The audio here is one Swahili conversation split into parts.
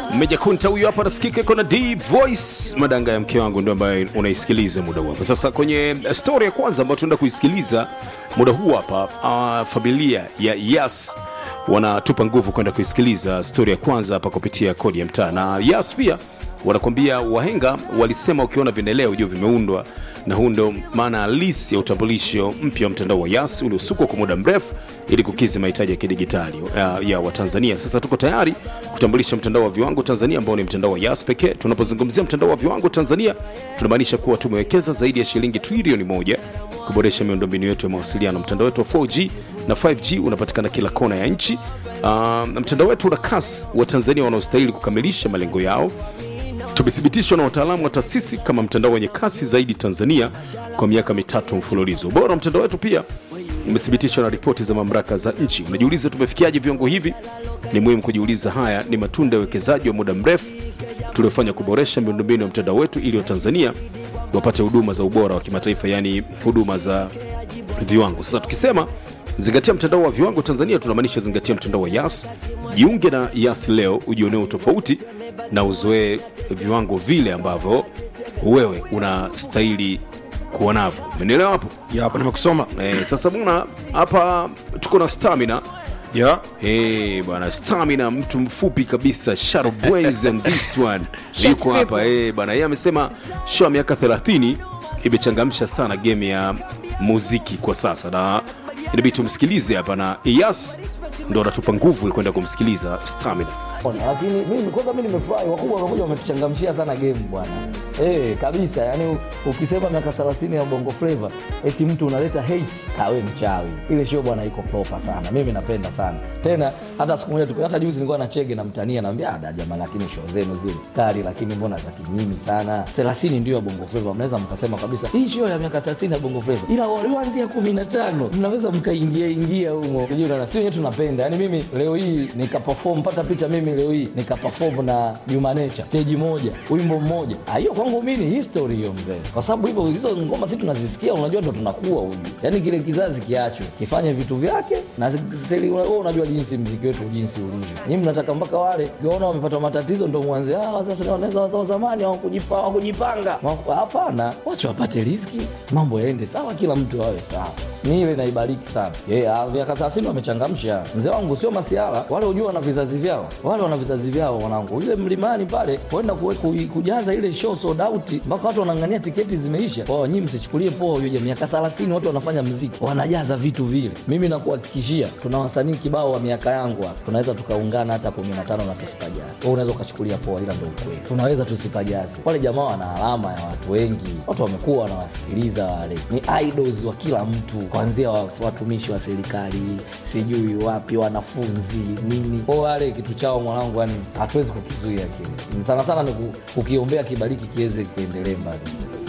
Meja Kunta huyu hapa nasikika iko na D Voice, madanga ya mke wangu ndio ambaye unaisikiliza muda huu hapa. Sasa kwenye story ya kwanza ambayo tunaenda kuisikiliza muda huu hapa, uh, familia ya Yas wanatupa nguvu kwenda kuisikiliza story ya kwanza hapa kupitia kodi ya mtaa, na Yas pia wanakwambia wahenga walisema ukiona vinaelea ujue vimeundwa, na huu ndo maana halisi ya utambulisho mpya wa mtandao wa Yas uliosukwa kwa muda mrefu ili kukidhi mahitaji ya kidigitali uh, ya Watanzania. Sasa tuko tayari kutambulisha mtandao wa viwango Tanzania ambao ni mtandao wa Yas pekee. Tunapozungumzia mtandao wa viwango Tanzania, tunamaanisha kuwa tumewekeza zaidi ya shilingi trilioni moja kuboresha miundombinu yetu ya mawasiliano. Mtandao wetu wa 4G na 5G unapatikana kila kona ya nchi. Uh, mtandao wetu una kasi wa Tanzania wanaostahili kukamilisha malengo yao tumethibitishwa na wataalamu wa taasisi kama mtandao wenye kasi zaidi Tanzania kwa miaka mitatu mfululizo. Ubora wa mtandao wetu pia umethibitishwa na ripoti za mamlaka za nchi. Unajiuliza tumefikiaje viwango hivi? Ni muhimu kujiuliza. Haya ni matunda ya uwekezaji wa muda mrefu tuliofanya kuboresha miundombinu ya mtandao wetu ili Watanzania wapate huduma za ubora wa kimataifa, yaani huduma za viwango. Sasa tukisema zingatia mtandao wa viwango Tanzania, tunamaanisha zingatia mtandao wa Yas. Jiunge na Yas leo ujionee utofauti na uzoee viwango vile ambavyo wewe unastahili kuwa navyo. Umenielewa hapo? ya hapo nimekusoma Eh, sasa bwana, hapa tuko na Stamina. ya Eh, bwana Stamina, mtu mfupi kabisa, sharp brains and this one yuko hapa eh, bwana. Yeye amesema show ya miaka 30 imechangamsha sana game ya muziki kwa sasa, na inabidi tumsikilize hapa, na Iyas ndo anatupa nguvu ya kwenda kumsikiliza Stamina. Ona, lakini mimi kwanza mimi nimefurahi wakubwa wamekuja wametuchangamshia sana game bwana eh kabisa yani u- ukisema miaka 30 ya bongo flava eti mtu unaleta hate kawe mchawi ile show bwana iko proper sana mimi napenda sana tena hata siku moja tupe- hata juzi nilikuwa na chege na mtania naambia ada jamaa lakini show zenu zile kali lakini mbona za kinyinyi sana 30 ndio ya bongo flava mnaweza mkasema kabisa hii show ya miaka 30 ya bongo flava ila walioanzia 15 mnaweza mkaingia ingia humo unajua na sio wenyewe tunapenda yani mimi leo hii nikaperform pata picha mimi leo hii nikaperform na Juma Nature stage moja wimbo mmoja Ah, hiyo kwangu mimi ni history hiyo mzee kwa sababu hivyo hizo ngoma sisi tunazisikia unajua ndo tunakuwa huju yani kile kizazi kiachwe kifanye vitu vyake na seli wewe unajua jinsi mziki wetu jinsi ulivyo nyinyi mnataka mpaka wale ukiona wamepata matatizo ndo mwanze ah sasa ni wanaweza wa zamani hawakujipa hawakujipanga Wa- hapana wacha wapate riziki mambo yaende sawa kila mtu awe sawa ni ile naibariki sana yeah, miaka thelathini wamechangamsha mzee wangu sio masiara wale hujua wana vizazi vyao wale wana vizazi vyao mwanangu ile mlimani pale kwenda kuwe- ku- kujaza ile show sold out mpaka watu wanang'ania tiketi zimeisha kwao nyinyi msichukulie poa huyo miaka 30 watu wanafanya mziki wanajaza vitu vile mimi nakuhakikishia tuna wasanii kibao wa miaka yangu hapa tunaweza tukaungana hata 15 na tusipajazi wewe unaweza ukachukulia poa ila ndio ukweli tunaweza tusipajazi wale jamaa wana alama ya watu wengi watu wamekuwa wanawasikiliza wale ni idols wa kila mtu kuanzia wa- watumishi wa serikali sijui wapi wanafunzi nini kwa wale kitu chao mwanangu yani hatuwezi kukizuia kile sana sana ni ku- kukiombea kibariki kiweze kiendelee mbali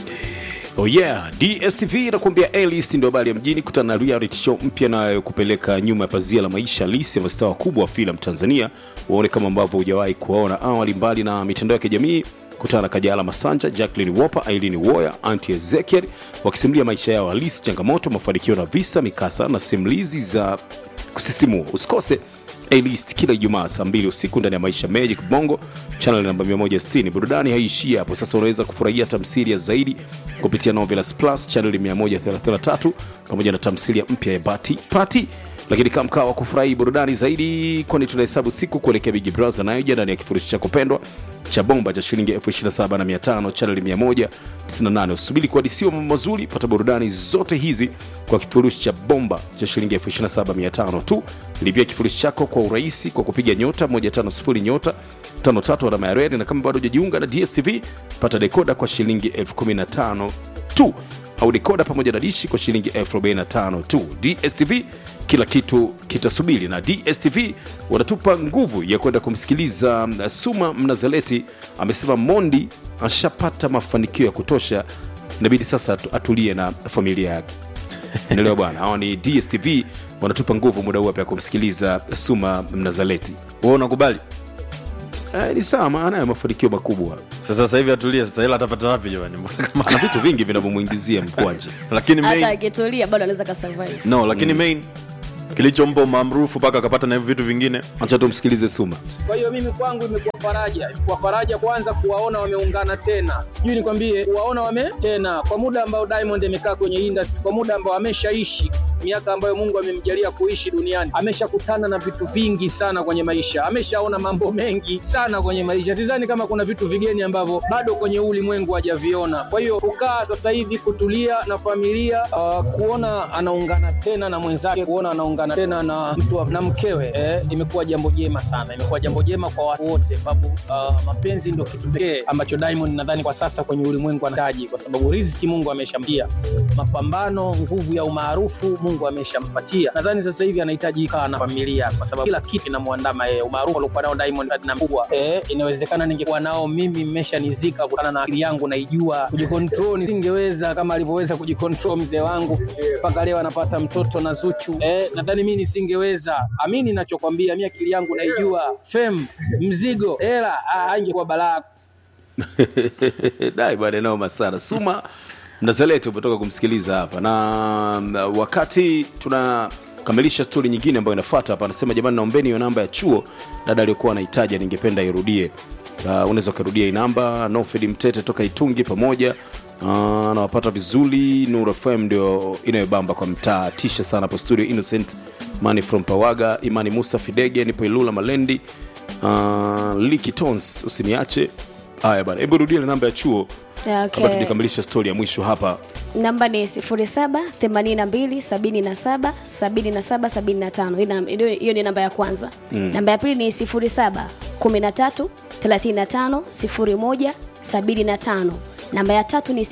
Oh yeah, DSTV inakuambia A-list ndio habari ya mjini. Kutana na reality show mpya inayokupeleka nyuma ya pazia la maisha halisi ya mastaa wakubwa wa filamu Tanzania, waone kama ambavyo hujawahi kuwaona awali. Mbali na mitandao ya kijamii, kutana na Kajala Masanja, Jacqueline Wopa, Aileen Woya, Auntie Ezekiel wakisimulia maisha yao halisi, changamoto, mafanikio na visa, mikasa na simulizi za kusisimua. Usikose A-list kila Ijumaa saa mbili usiku ndani ya Maisha Magic Bongo channel namba 160. Burudani haishii hapo, sasa unaweza kufurahia tamthilia zaidi kupitia Novelas Plus channel 133 pamoja na tamthilia mpya ya Bati Pati. Lakini kama mkaa wa kufurahi burudani zaidi, kwani tunahesabu siku kuelekea Big Brother nayoja ndani ya kifurushi chako pendwa cha bomba cha shilingi 27500 channel 198. Usubiri kuadisiwa mambo mazuri, pata burudani zote hizi kwa kifurushi cha bomba cha shilingi 27500 tu. Lipia kifurushi chako kwa urahisi kwa kupiga nyota 150 nyota 53 alama ya reli, na kama bado hujajiunga na DSTV pata dekoda kwa shilingi 15000 tu au dekoda pamoja na dishi kwa shilingi 45 tu. DSTV kila kitu kitasubiri, na DSTV wanatupa nguvu ya kwenda kumsikiliza mm, Suma Mnazaleti. Amesema Mondi ashapata mafanikio ya kutosha, inabidi sasa atu- atulie na familia yake. Unaelewa bwana, hawa ni DSTV wanatupa nguvu muda huu hapa ya kumsikiliza Suma Mnazaleti. wewe unakubali Eh, ni sawa, maana anayo mafanikio makubwa, sasa sasa hivi atulie sasa ila atapata wapi jamani Mbona kama- ana vitu vingi vinavyomwingizia mkwanje. lakini hata main akitulia bado anaweza kasurvive no lakini main kilichompa umaarufu mpaka akapata na hivyo vitu vingine acha tumsikilize suma Kwa hiyo mimi kwangu imekuwa faraja, imekuwa faraja kwanza kuwaona wameungana tena, sijui nikwambie, kuwaona wame tena kwa muda ambao Diamond amekaa kwenye industry, kwa muda ambao ameshaishi miaka ambayo Mungu amemjalia kuishi duniani, ameshakutana na vitu vingi sana kwenye maisha, ameshaona mambo mengi sana kwenye maisha. Sidhani kama kuna vitu vigeni ambavyo bado kwenye huu ulimwengu hajaviona. Kwa hiyo kukaa sasa hivi kutulia na familia uh, kuona anaungana tena na mwenzake, kuona anaungana tena na mtu wa- na mkewe eh, imekuwa jambo jema sana, imekuwa jambo jema kwa watu wote, sababu uh, mapenzi ndio kitu pekee ambacho Diamond nadhani kwa sasa kwenye ulimwengu anahitaji, kwa sababu riziki Mungu ameshamtia, mapambano, nguvu ya umaarufu Mungu ameshampatia. Nadhani sasa hivi anahitaji kaa na familia, kwa sababu kila kitu kinamwandama yeye. Umaarufu aliokuwa nao Diamond Platnumz kubwa, eh, inawezekana ningekuwa nao mimi mmeshanizika kutokana na akili yangu naijua kujikontrol, nisingeweza kama alivyoweza kujikontrol mzee wangu mpaka leo anapata mtoto na Zuchu. Eh, nadhani mimi nisingeweza. Amini nachokwambia, mimi akili yangu naijua. Fame, mzigo, hela, ah, ingekuwa balaa dai bwana noma sana suma mnazaleti umetoka kumsikiliza hapa na na wakati tunakamilisha stori nyingine ambayo inafuata hapa anasema jamani naombeni hiyo namba ya chuo dada aliyokuwa anahitaji ningependa irudie uh, unaweza ukarudia hii namba nofed mtete toka itungi pamoja uh, nawapata vizuri nur fm ndio inayobamba kwa mtaa tisha sana hapo studio innocent mani from pawaga imani musa fidege nipo ilula malendi uh, liki tons usiniache haya bana hebu rudia ile namba ya chuo Okay. kabla tujakamilisha stori ya mwisho hapa namba ni 0782777775 Hii nam- hiyo hiyo ni namba ya kwanza mm. namba ya pili ni 0713350175 namba ya tatu ni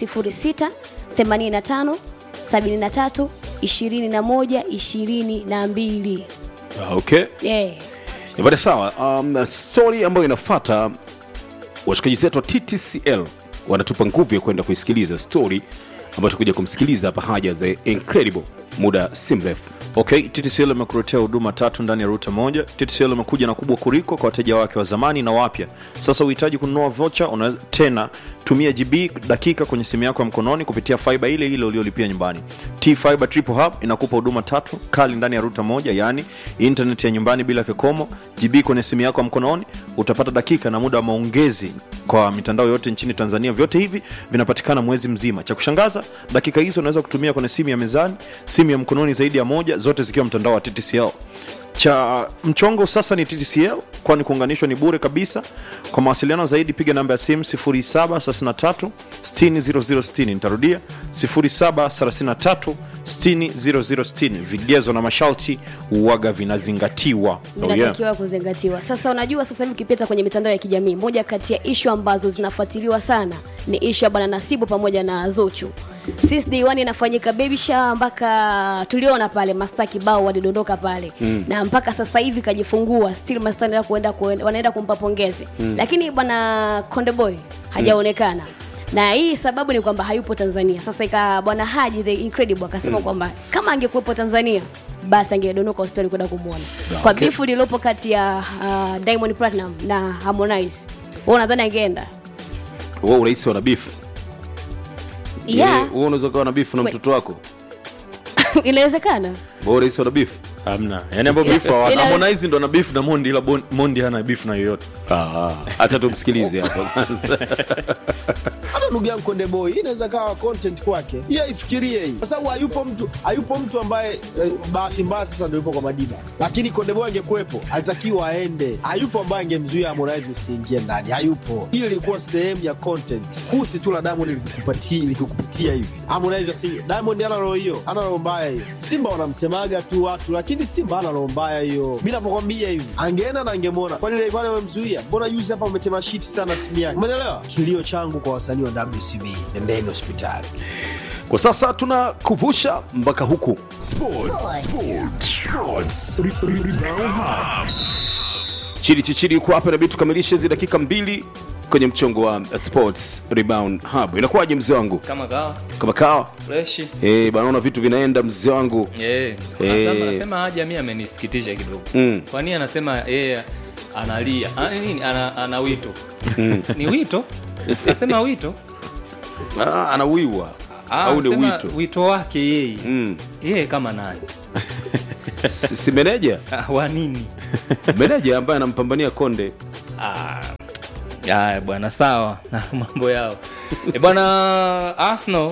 0685732122 Ah, okay yeah. Nipate sawa. Um, story ambayo inafata washikaji zetu wa TTCL wanatupa nguvu ya kwenda kuisikiliza story ambayo tutakuja kumsikiliza hapa haja the incredible muda si mrefu. okay ttcl imekuletea huduma tatu ndani ya ruta moja ttcl imekuja na kubwa kuliko kwa wateja wake wa zamani na wapya sasa uhitaji kununua vocha unaweza tena tumia gb dakika kwenye simu yako ya mkononi kupitia fiba ile ile uliolipia nyumbani t fiber triple hub inakupa huduma tatu kali ndani ya ruta moja yaani internet ya nyumbani bila kikomo gb kwenye simu yako ya mkononi utapata dakika na muda wa maongezi kwa mitandao yote nchini tanzania vyote hivi vinapatikana mwezi mzima cha kushangaza dakika hizo unaweza kutumia kwenye simu ya mezani simu ya mkononi zaidi ya moja zote zikiwa mtandao wa ttcl cha mchongo sasa ni ttcl kwani kuunganishwa ni bure kabisa kwa mawasiliano zaidi piga namba ya simu 733 60060 nitarudia 733 60060 vigezo na masharti uwaga vinazingatiwa oh, yeah. vinatakiwa kuzingatiwa sasa unajua sasa hivi ukipita kwenye mitandao ya kijamii moja kati ya ishu ambazo zinafuatiliwa sana ni ishu ya bwana nasibu pamoja na zuchu sis day one inafanyika baby shower mpaka tuliona pale masta kibao walidondoka pale mm. na mpaka sasa hivi kajifungua still masta wanaenda kuenda, kuenda, wanaenda kumpa pongezi mm. lakini bwana kondeboy hajaonekana na hii sababu ni kwamba hayupo tanzania sasa ika bwana haji the incredible akasema mm. kwamba kama angekuwepo tanzania basi angedondoka hospitali kwenda kumwona kwa Okay. bifu lililopo kati ya uh, diamond platinum na harmonize wewe unadhani angeenda Wewe urahisi wana beef. yeah Wewe unaweza kuwa na beef na We- mtoto wako. inawezekana Wewe urahisi wana beef. hamna yani ambao beef hawana. Ila- harmonize ndo ana beef na mondi ila Bon- mondi hana beef na yoyote Ah, acha tumsikilize hapa kwanza. hata ndugu yangu Konde Boy, hii inaweza kawa content kwake, yeye aifikirie hii, kwa sababu hayupo mtu hayupo mtu ambaye eh, bahati mbaya sasa ndio yupo kwa Madiba, lakini Konde Boy angekuwepo alitakiwa aende. Hayupo ambaye angemzuia Harmonize usiingie ndani, hayupo. Ile ilikuwa sehemu ya content, kusi tu la Diamond likikupatia likikupitia hivi. Harmonize asinge, Diamond ana roho hiyo, ana roho mbaya hiyo. Simba wanamsemaga tu watu, lakini Simba ana roho mbaya hiyo. Mimi navyokwambia hivi, angeenda na angemwona. Kwani ile kwani wamemzuia? Mbona juzi hapa umetema shiti sana timu yake? Umeelewa? Kilio changu kwa wasanii wa WCB, nendeni hospitali. Kwa sasa tunakuvusha mpaka huku. Chidi Chichidi yuko hapa inabidi tukamilishe hizi dakika mbili kwenye mchongo wa uh, Sports Rebound Hub. Inakuwaje mzee wangu? kama kawa Kama kawa? freshi Eh, bana naona vitu vinaenda mzee wangu. Eh, Eh. anasema- anasema haja mi amenisikitisha kidogo Mm. kwani anasema yeye analia Ah, nini ana, ana wito ni wito nasema wito Ah, anawiwa. Ah, Au ni anasema wito? wito wake yeye Mm. yeye kama nani si, si meneja Ah, wa nini meneja ambaye anampambania konde Aya bwana, sawa na mambo yao e bwana. Arsenal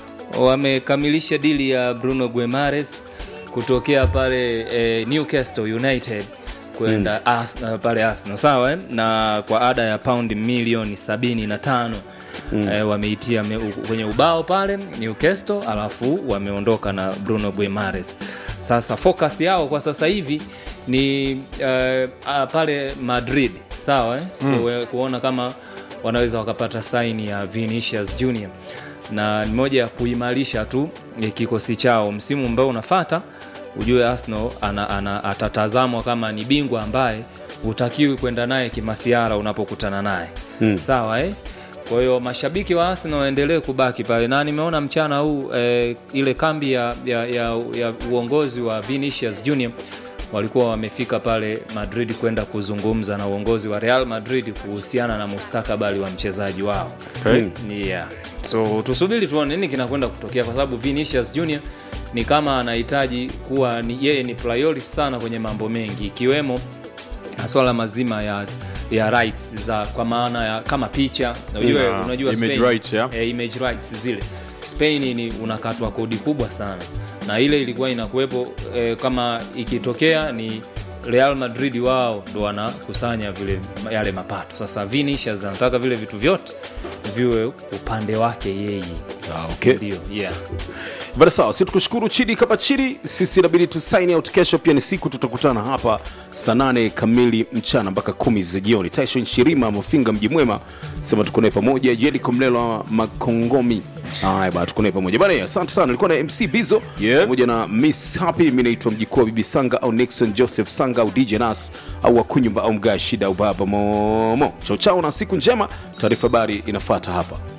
wamekamilisha dili ya Bruno Guimaraes kutokea pale eh, Newcastle United kwenda Ars- pale Arsenal sawa eh? na kwa ada ya paundi milioni sabini na tano mm. eh, wameitia me, u- kwenye ubao pale Newcastle, alafu wameondoka na Bruno Guimaraes. Sasa focus yao kwa sasa hivi ni eh, ah, pale Madrid sawa eh? mm. kuona kama wanaweza wakapata saini ya Vinicius Junior na ni moja ya kuimarisha tu eh, kikosi chao msimu ambao unafata ujue Arsenal ana, ana, atatazamwa kama ni bingwa ambaye hutakiwi kwenda naye kimasiara unapokutana naye hmm. sawa eh? kwa hiyo mashabiki wa Arsenal waendelee kubaki pale na nimeona mchana huu eh, ile kambi ya, ya, ya, ya uongozi wa Vinicius Junior walikuwa wamefika pale Madrid kwenda kuzungumza na uongozi wa Real Madrid kuhusiana na mustakabali wa mchezaji wao Okay. yeah. so tusubiri tuone nini kinakwenda kutokea kwa sababu Vinicius Junior ni kama anahitaji kuwa ni, yeye ni priority sana kwenye mambo mengi ikiwemo maswala mazima ya ya rights za kwa maana ya kama picha unajua, Yeah, unajua image Spain, rights, yeah. eh, image rights zile Spain ni unakatwa kodi kubwa sana na ile ilikuwa inakuwepo eh, kama ikitokea ni Real Madrid wao ndo wanakusanya vile yale mapato. Sasa Vinicius anataka vile vitu vyote viwe upande wake yeye. Ah, okay. Ndio, yeah. bada sawa si tukushukuru chidi kama chidi sisi inabidi tu sign out kesho pia ni siku tutakutana hapa saa nane kamili mchana mpaka kumi za jioni taishon shirima mafinga mji mwema sema tuko naye pamoja jediko mlelo makongomi haya bana tuko naye pamoja bana asante sana nilikuwa na mc bizo Yeah. pamoja na miss happy mi naitwa mjikuu wa bibi sanga au nixon joseph sanga au dj nas au wakunyumba au mgaa shida au baba momo chao chao na siku njema taarifa habari inafuata hapa